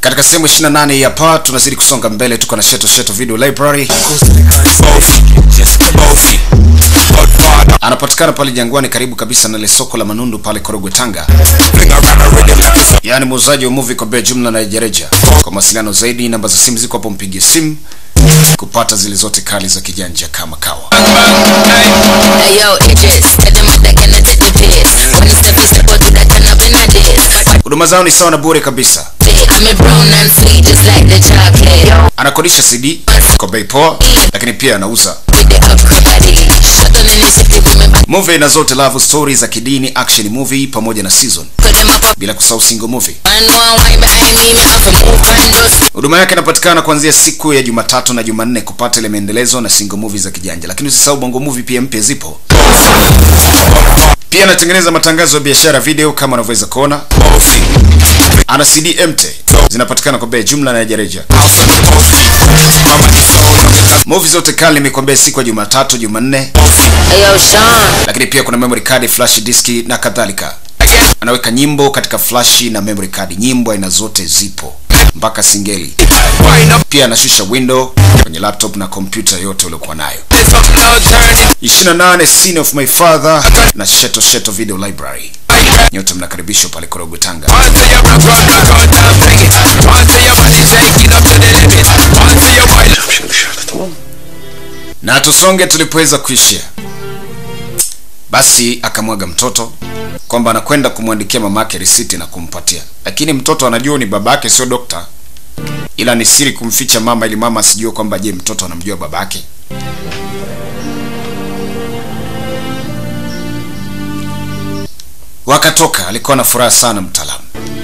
Katika sehemu 28 ya pa tunazidi kusonga mbele, tuko na Sheto Sheto Video Library. Anapatikana pale Jangwani, karibu kabisa na ile soko la Manundu pale Korogwe, Tanga. Yaani muuzaji wa movie kwa bei jumla na rejareja. Kwa mawasiliano zaidi, namba za simu ziko hapo, mpigie simu kupata zile zote kali za kijanja kama kawa. Hey yo, Idris, tell them what they gonna take the piss. When the step is step, do that turn up in a diss. Huduma zao ni sawa na bure kabisa. I'm a brown and sweet, just like the chocolate. Yo, Anakodisha CD kwa bei poa, lakini pia anauza with the upper body. Shut on in the city, women back. movie na zote love stories za kidini, action movie pamoja na season, Put them up, up. bila kusahau single movie. I know I'm wine behind me, me have to move and just. Huduma yake inapatikana kuanzia siku ya Jumatatu na Jumanne kupata ile maendelezo na single movie za kijanja, lakini usisahau bongo movie pia mpya zipo. Pia anatengeneza matangazo ya biashara video kama unavyoweza kuona. Ana CD empty zinapatikana kwa bei jumla na rejareja. Movie zote kali nimekwambia siku ya Jumatatu, Jumanne, Hey yo, Sean. lakini pia kuna memory card, flash disk na kadhalika. Anaweka nyimbo katika flash na memory card, nyimbo aina zote zipo mpaka singeli. Pia anashusha window kwenye laptop na kompyuta yote uliokuwa nayo. 28 Scene of My Father na Sheto Sheto Video Library. Nyote mnakaribishwa pale Korogwe, Tanga. Şimdi dışarıda tamam mı? Na tusonge tulipoweza kuishia. Basi akamwaga mtoto kwamba anakwenda kumwandikia mamake risiti na kumpatia, lakini mtoto anajua ni babake, sio dokta, ila ni siri kumficha mama ili mama asijue kwamba je, mtoto anamjua babake. Wakatoka, alikuwa na furaha sana mtaalamu.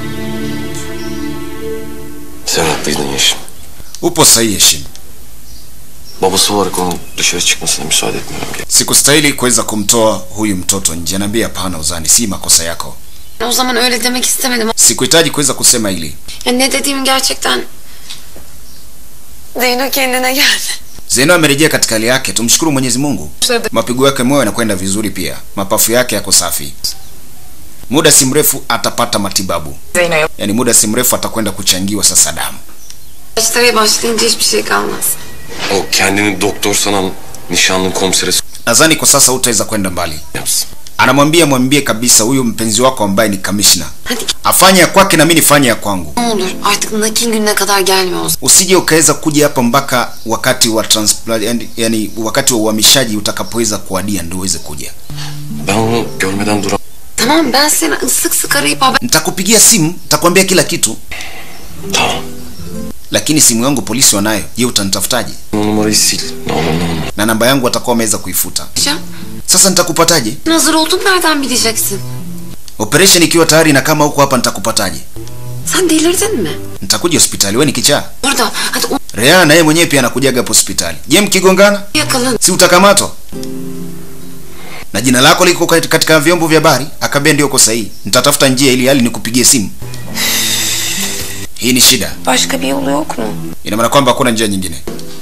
Sen haklıydın Yeşim. Upo sahihi Heshima, Babası olarak onun dışarı çıkmasına müsaade etmiyorum. sikustahili kuweza kumtoa huyu mtoto nje. Naambia hapana, Uzani, si makosa yako. O zaman öyle demek istemedim. Sikuhitaji kuweza kusema hili. Ya ne dediğimi gerçekten... Zeyno kendine geldi. Zeno amerejea katika hali yake, tumshukuru Mwenyezi Mungu. Mapigo yake moyo yanakwenda vizuri, pia mapafu yake yako safi. Muda si mrefu atapata matibabu, Zeyno'ya yaani muda si mrefu atakwenda kuchangiwa sasa damu. Başlamaya başlayınca hiçbir şey kalmaz. O kendini doktor sanan nişanlın komisere s- Nadhani kwa sasa hutaweza kwenda mbali. yapsın. Anamwambia mwambie kabisa huyu mpenzi wako ambaye ni kamishna Hadi afanye ya kwake na mimi nifanye ya kwangu. ne olur artık nakil gününe kadar gelme o zaman. Usije ukaweza kuja hapa mpaka wakati wa transplant, yani, yani wakati wa uhamishaji utakapoweza kuadia ndio uweze kuja. Ben onu görmeden duramam. Tamam ben seni sık sık arayıp haber... Nitakupigia simu, nitakwambia kila kitu, Tamam. lakini simu yangu polisi wanayo. Je, utanitafutaje? O numarayı sil. Ne olur ne olmaz. na namba yangu watakuwa wameweza kuifuta. Can, Sasa nitakupataje? Hazır oldun nereden bileceksin? Operation ikiwa tayari na kama huko hapa nitakupataje? Sen delirdin mi? Nitakuja hospitali, wewe ni kichaa. Burada hadi onu Rea na yeye mwenyewe pia anakujaga hapo hospitali. Je, mkigongana yakalan. si utakamatwa? Na jina lako liko kat- katika vyombo vya habari, akaambia ndio uko sahihi. Nitatafuta njia ili hali nikupigie simu. Hii ni shida. Başka bir yolu yok mu? Ina maana kwamba hakuna njia nyingine.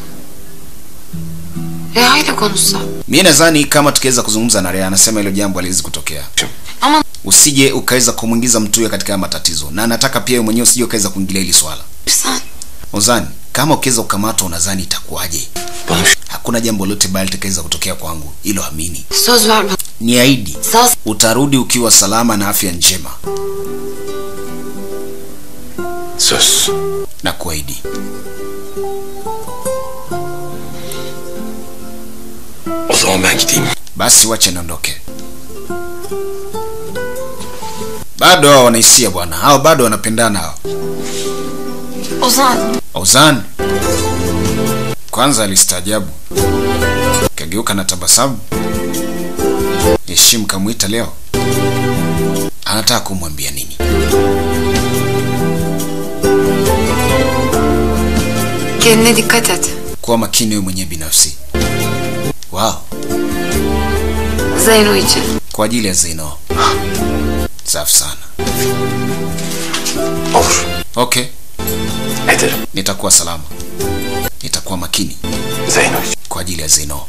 Reha ile konuşsa. Mimi nadhani kama tukiweza kuzungumza na Rea, anasema hilo jambo haliwezi kutokea. Ama Usije ukaweza kumwingiza mtu huyo katika haya matatizo, na anataka pia wewe mwenyewe usije ukaweza kuingilia hili swala. sen Ozani, kama ukiweza kukamatwa unadhani itakuwaje? Bana şu Hakuna jambo lolote baya litakaweza kutokea kwangu, hilo amini. söz ver bana. Niahidi Sağ utarudi ukiwa salama na afya njema, söz. na kuahidi. O zaman ben gideyim. Basi wache niondoke. Bado hao wanahisia bwana, hao bado wanapendana hao. Ozan. Ozan kwanza alistaajabu, kageuka na tabasamu. Heshimu kamwita leo, anataka kumwambia nini? Kendine dikkat et. Kuwa makini wewe mwenyewe binafsi. Wow, Zeyno için. kwa ajili ya Zeno. Safi sana. Olur. Okay, Ederim. nitakuwa salama, nitakuwa makini Zeyno için. kwa ajili ya Zeno.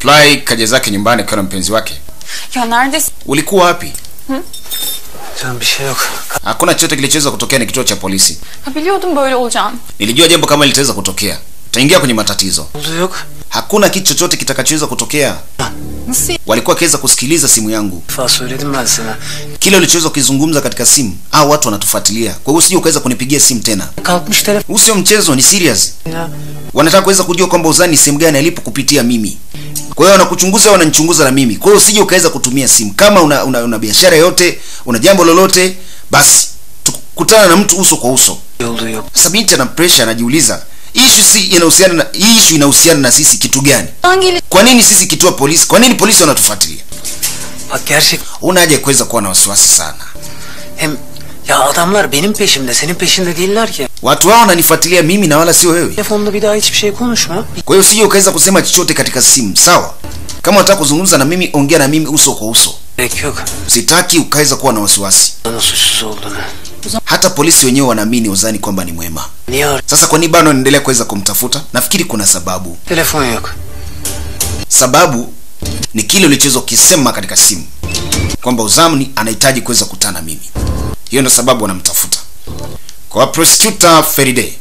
Fly kaja zake nyumbani akiwa na mpenzi wake. Ya neredesin? Ulikuwa wapi? Canım bir şey yok. Hakuna chochote kilichoweza kutokea, ni kituo cha polisi. Ya biliyordum böyle olacağını. Nilijua jambo kama litaweza kutokea, utaingia kwenye matatizo. Oldu yok. Hakuna kitu chochote kitakachoweza kutokea. Nasıl? Walikuwa wakiweza kusikiliza simu yangu, Defa söyledim ben sana. kile ulichoweza kukizungumza katika simu, au watu wanatufuatilia. Kwa hiyo usije ukaweza kunipigia simu tena. Kalkmış telefon Huu sio mchezo, ni serious. ya. Wanataka kuweza kujua kwamba Uzani ni sehemu gani alipo kupitia mimi. Kwa hiyo wanakuchunguza, wananichunguza na mimi. Kwa hiyo usije ukaweza kutumia simu. Kama una, una, una biashara yote, una jambo lolote, basi tukutana na mtu uso kwa uso. Oldu yok. Sasa binti ana pressure, anajiuliza issue si inahusiana na hii issue inahusiana na sisi kitu gani? Hangi Kwa nini sisi kituo polisi? Kwa nini polisi wanatufuatilia? Bak gerçek. Una haja ya kuweza kuwa na wasiwasi sana. Hem ya adamlar benim peşimde senin peşinde değiller ki. Watu hao wananifuatilia mimi na wala sio wewe. Telefonda bir daha hiçbir şey konuşma. Kwa hiyo usije ukaweza kusema chochote katika simu, sawa? Kama unataka kuzungumza na mimi, ongea na mimi uso kwa uso. Gerek yok. Sitaki ukaweza kuwa na wasiwasi. Bana suçsuz olduğunu. Hata polisi wenyewe wanaamini Ozani kwamba ni mwema. Niye ar- Sasa kwa nini bado wanaendelea kuweza kumtafuta? Nafikiri kuna sababu. Telefon yok. Sababu ni kile ulichoweza kukisema katika simu kwamba Uzamni anahitaji kuweza kukutana na mimi. Hiyo ndio sababu wanamtafuta. Kwa prosecutor Feride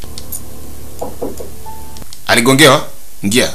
aligongewa ngia,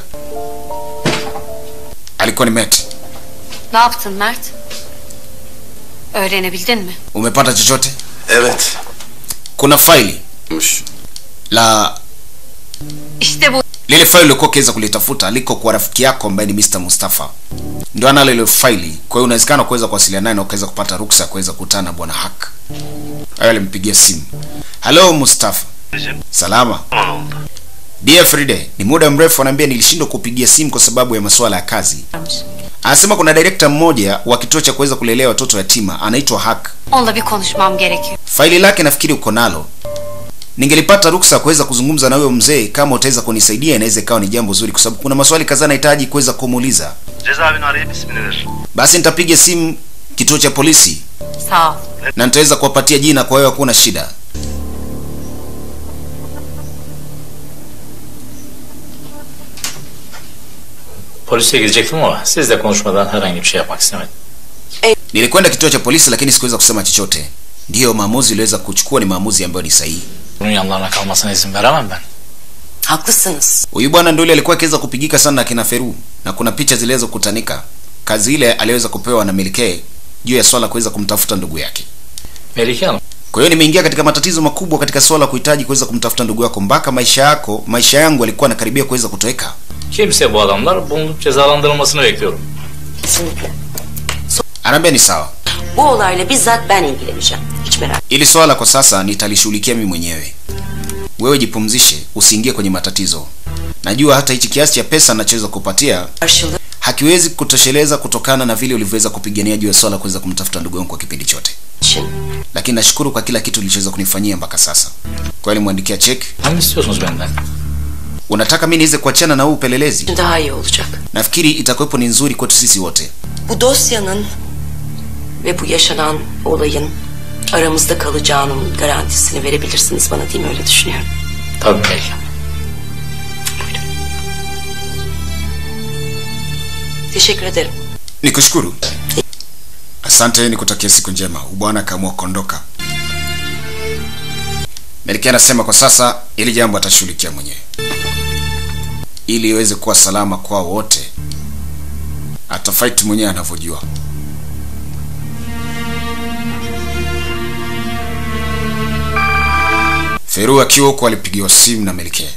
alikuwa ni Met. Ne yaptın Mert? Öğrenebildin mi? Umepata chochote? Evet. Kuna faili Mış. la İşte bu. lile faili uliokuwa ukiweza kulitafuta liko kwa rafiki yako ambaye ni Mr. Mustafa, ndio analo ile faili. Kwa hiyo unawezekana kuweza kuwasiliana naye na ukaweza kupata ruksa ya kuweza kukutana na bwana Hak. Hayo alimpigia simu. Hello Mustafa. Salama. Dear Fride, ni muda mrefu anaambia nilishindwa kupigia simu kwa sababu ya masuala ya kazi. Anasema kuna director mmoja wa kituo cha kuweza kulelea watoto yatima anaitwa Hak. Onunla bir konuşmam gerekiyor. Faili lake nafikiri uko nalo. Ningelipata ruksa ya kuweza kuzungumza na huyo mzee, kama utaweza kunisaidia, inaweza ikawa ni jambo zuri, kwa sababu kuna maswali kadhaa nahitaji kuweza kumuuliza. Cezaevini arayıp ismini ver. Basi nitapiga simu kituo cha polisi Sağ ol. na nitaweza kuwapatia jina, kwa hiyo hakuna shida. Polise gidecektim ama sizle konuşmadan herhangi bir şey yapmak istemedim. Nilikwenda kituo cha polisi, lakini sikuweza kusema chochote. Ndiyo maamuzi uliweza kuchukua ni maamuzi ambayo ni sahihi. Bunun yanlarına kalmasına izin veremem ben. Haklısınız. Huyu bwana ndio yule alikuwa akiweza kupigika sana na kina Feru, na kuna picha ziliweza kukutanika. Kazi ile aliweza kupewa na Melike juu ya swala kuweza kumtafuta ndugu yake. Melike Hanım, Kwa hiyo nimeingia katika matatizo makubwa katika swala la kuhitaji kuweza kumtafuta ndugu yako, mpaka maisha yako, maisha yangu alikuwa anakaribia kuweza kutoweka. kimse bu adamlar bulunup cezalandırılmasını bekliyorum. Kesinlikle. Anaambia ni sawa, Bu olayla bizzat ben ilgileneceğim. Hiç merak ili swala kwa sasa nitalishughulikia mimi mwenyewe. Wewe jipumzishe, usiingie kwenye matatizo. Najua hata hichi kiasi cha pesa nachoweza kupatia Karşılığı hakiwezi kutosheleza kutokana na vile ulivyoweza kupigania juu ya swala kuweza kumtafuta ndugu yangu kwa kipindi chote, için lakini nashukuru kwa kila kitu ulichoweza kunifanyia mpaka sasa. Kwa hiyo nimwandikia cheki. Ne istiyorsunuz benden? Unataka mimi niweze kuachana na huu upelelezi? daha iyi olacak. Nafikiri itakuwepo ni nzuri kwetu sisi wote. Bu dosyanın ve bu yaşanan olayın aramızda kalacağının garantisini verebilirsiniz bana değil mi? Öyle düşünüyorum. Tabii Melike. Teşekkür ederim. Nikushukuru. Asante, nikutakia siku njema. Bwana akaamua kuondoka. Melkia anasema kwa sasa ili jambo atashughulikia mwenyewe, ili iweze kuwa salama kwao wote. Atafight mwenyewe anavyojua. Feru akiwa huko alipigiwa simu na Melkia.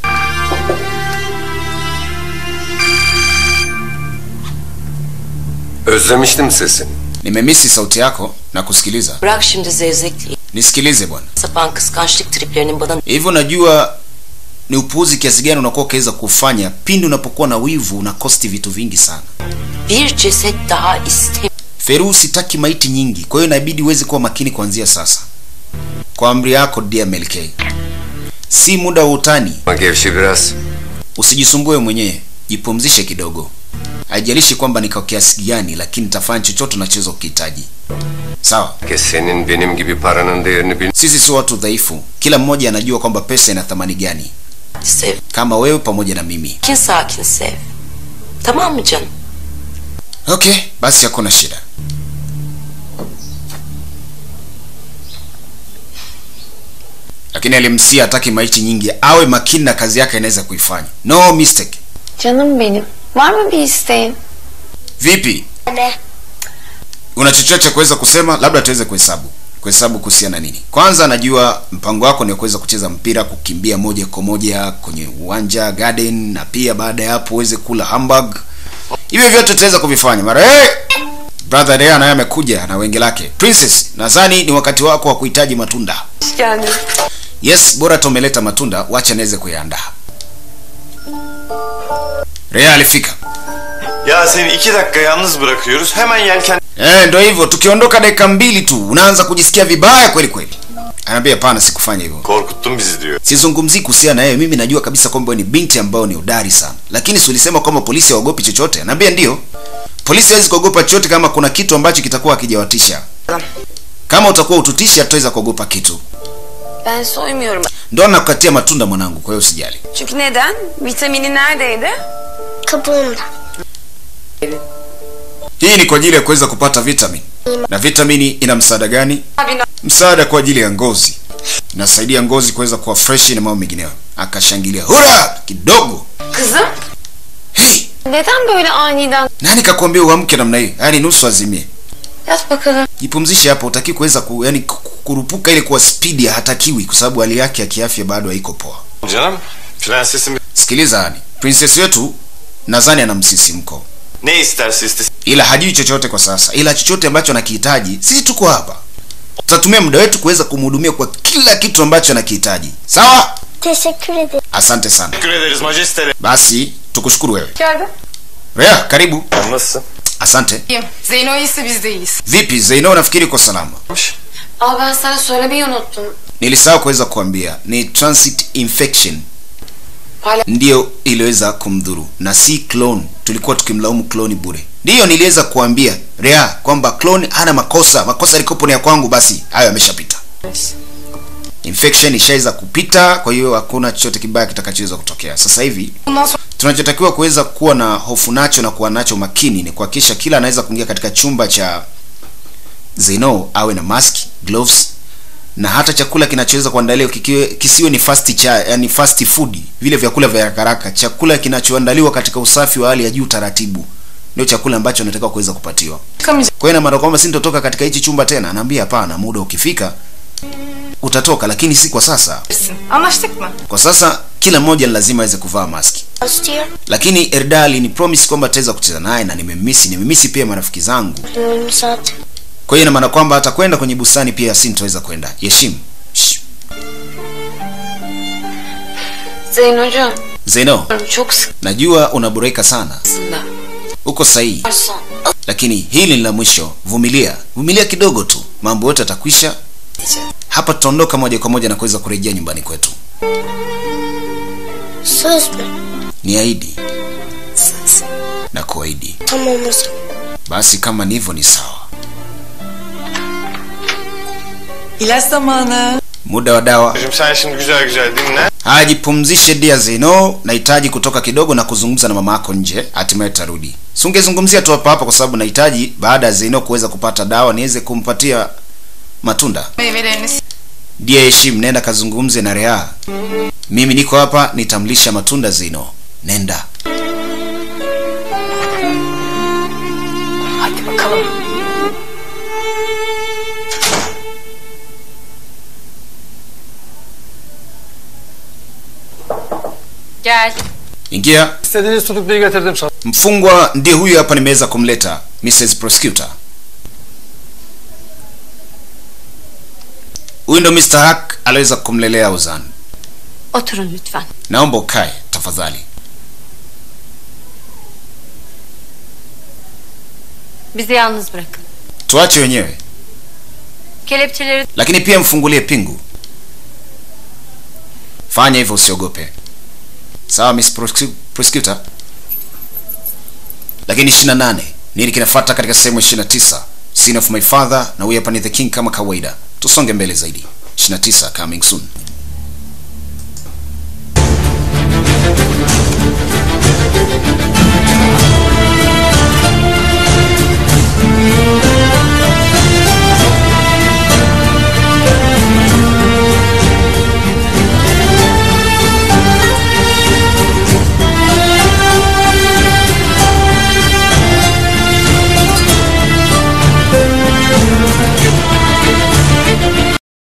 Özlemiştim sesini. Nimemisi sauti yako na kusikiliza. Bırak şimdi zevzekliği. Nisikilize bwana. Sapan kıskançlık triplerinin bana Hivyo najua ni upuuzi kiasi gani unakuwa ukiweza kufanya pindi unapokuwa na wivu, unakosti vitu vingi sana. bir ceset daha istemiyorum. Feru, sitaki maiti nyingi, kwa hiyo inabidi uweze kuwa makini kuanzia sasa. Kwa amri yako dear Melkei, si muda wa utani. Ama gevşe biraz. Usijisumbue mwenyewe, jipumzishe kidogo. Haijalishi kwamba ni kwa kiasi gani, lakini nitafanya chochote unachoweza kukihitaji. Sawa? Herkes senin benim gibi paranın değerini bil. Sisi si watu dhaifu, kila mmoja anajua kwamba pesa ina thamani gani, Sev. kama wewe pamoja na mimi. Sakin sakin sev. Tamam mı canım? Okay, basi hakuna shida. Lakini alimsia hataki maiti nyingi, awe makini na kazi yake anaweza kuifanya. No mistake. Canım benim. Var mı bir isteğin? Vipi? Una chochote cha kuweza kusema? Labda tuweze kuhesabu. Kuhesabu kuhusiana nini? Kwanza najua mpango wako ni kuweza kucheza mpira, kukimbia moja kwa moja kwenye uwanja garden, na pia baada ya hapo uweze kula hamburg. Hivyo vyote tutaweza kuvifanya. Mara hey! Brother Rea naye amekuja na wengi lake. Princess, nadhani ni wakati wako wa kuhitaji matunda. Yani. Yes, bora tumeleta matunda, wacha niweze kuyaandaa. Rea alifika. Ya seni iki dakika yalnız bırakıyoruz. Hemen yelken... Eh, ndo hivyo. Tukiondoka dakika mbili tu unaanza kujisikia vibaya kweli kweli. Anaambia hapana, sikufanya hivyo. Korkuttun bizi diyor. Sizungumzii kuhusiana na yeye. Mimi najua kabisa kwamba wewe ni binti ambayo ni udari sana, lakini si ulisema kwamba polisi hawaogopi chochote? Anaambia ndio, polisi hawezi kuogopa chochote kama kuna kitu ambacho kitakuwa hakijawatisha. Kama utakuwa ututisha, hatutaweza kuogopa kitu. Ben soymuyorum. Ndo nakukatia matunda mwanangu, kwa hiyo usijali. Çünkü neden? Vitamini neredeydi? Kabuğumda. Hii ni kwa ajili ya kuweza kupata vitamin. Na vitamini ina msaada gani? Abi ne- Msaada kwa ajili ya ngozi, inasaidia ngozi kuweza kuwa fresh na mambo mengineyo. Akashangilia hura kidogo. Kızım. Hey, Neden böyle aniden? nani kakwambia uamke namna hiyo? Yaani nusu azimie. Yat bakalım. Jipumzishe hapo, utaki kuweza ku, yani ku- kurupuka ile kwa spidi hatakiwi, kwa sababu hali yake ya kiafya bado haiko poa. Canım, prensesim Sikiliza yani, princess wetu nadhani ana msisimko, ne isterse istesin. ila hajui chochote kwa sasa, ila chochote ambacho anakihitaji, sisi tuko hapa, tutatumia muda wetu kuweza kumhudumia kwa kila kitu ambacho anakihitaji. Sawa, Teşekkür ederim. asante sana. Teşekkür ederiz majesteleri. Basi tukushukuru wewe. Geldi. Rea, karibu. Nasılsın? Asante. İyiyim. Zeyno iyiyse biz de iyiyiz. Vipi Zeino, nafikiri uko salama? Aa ben sana söylemeyi unuttum. Nilisahau kuweza kuambia ni transit infection Hala- ndiyo iliweza kumdhuru na si clone. Tulikuwa tukimlaumu clone bure. Ndiyo niliweza kuambia Rea kwamba clone hana makosa, makosa yalikopo ni ya kwangu, basi hayo yameshapita. Infection ishaweza kupita, kwa hiyo hakuna chochote kibaya kitakachoweza kutokea. Sasa hivi Bundan sonra tunachotakiwa kuweza kuwa na hofu nacho na kuwa nacho makini ni kuhakikisha kila anaweza kuingia katika chumba cha Zeno awe na mask, gloves na hata chakula kinachoweza kuandaliwa kikiwe kisiwe ni fast cha yani fast food, vile vyakula vya haraka haraka. Chakula kinachoandaliwa katika usafi wa hali ya juu, taratibu, ndio chakula ambacho anataka kuweza kupatiwa. çıkamayacağız. Kwa hiyo ina maana kwamba si nitotoka katika hichi chumba tena. Anaambia hapana, muda ukifika utatoka, lakini si kwa sasa. Anlaştık mı? Kwa sasa kila mmoja ni lazima aweze kuvaa maski. Istiyor. lakini Erdal ni promise kwamba ataweza kucheza naye na nimemmisi nimemmisi pia marafiki zangu Diyorum zaten. kwa hiyo ina maana kwamba atakwenda kwenye bustani pia sintaweza kwenda yeshim Shh. Zeynocuğum. Zeno Çok najua unaboreka sana sıkıntı. uko sahihi Son. lakini hili ni la mwisho vumilia vumilia kidogo tu mambo yote atakwisha hapa tutaondoka moja kwa moja na kuweza kurejea nyumbani kwetu Söz mü? ni aidi na kuahidi Tamam o zaman. basi kama ni hivyo ni sawa İlaç zamanı. muda wa dawa Şimdi sen şimdi güzel güzel dinle. haya jipumzishe dia zeno nahitaji kutoka kidogo na kuzungumza na mama yako nje hatimaye tarudi singezungumzia tu hapa hapa kwa sababu nahitaji baada ya zeno kuweza kupata dawa niweze kumpatia matunda Meyveleriniz. dia heshim nenda kazungumze na rea mimi niko hapa nitamlisha matunda zeno nenda Hadi bakalım. Gel. ingia İstediğiniz tutukluyu getirdim sana. mfungwa ndiye huyu hapa nimeweza kumleta mrs prosecutor huyu ndo mr hack aliweza kumlelea uzan Oturun lütfen. naomba ukae tafadhali Bizi yalnız bırakın. tuache wenyewe Kelepçeleri lakini pia mfungulie pingu fanya hivyo usiogope sawa miss Prosecu- prosecutor lakini 28 nini kinafuata katika sehemu ya 29 sin of my father na huyu hapa ni the king kama kawaida tusonge mbele zaidi 29 coming soon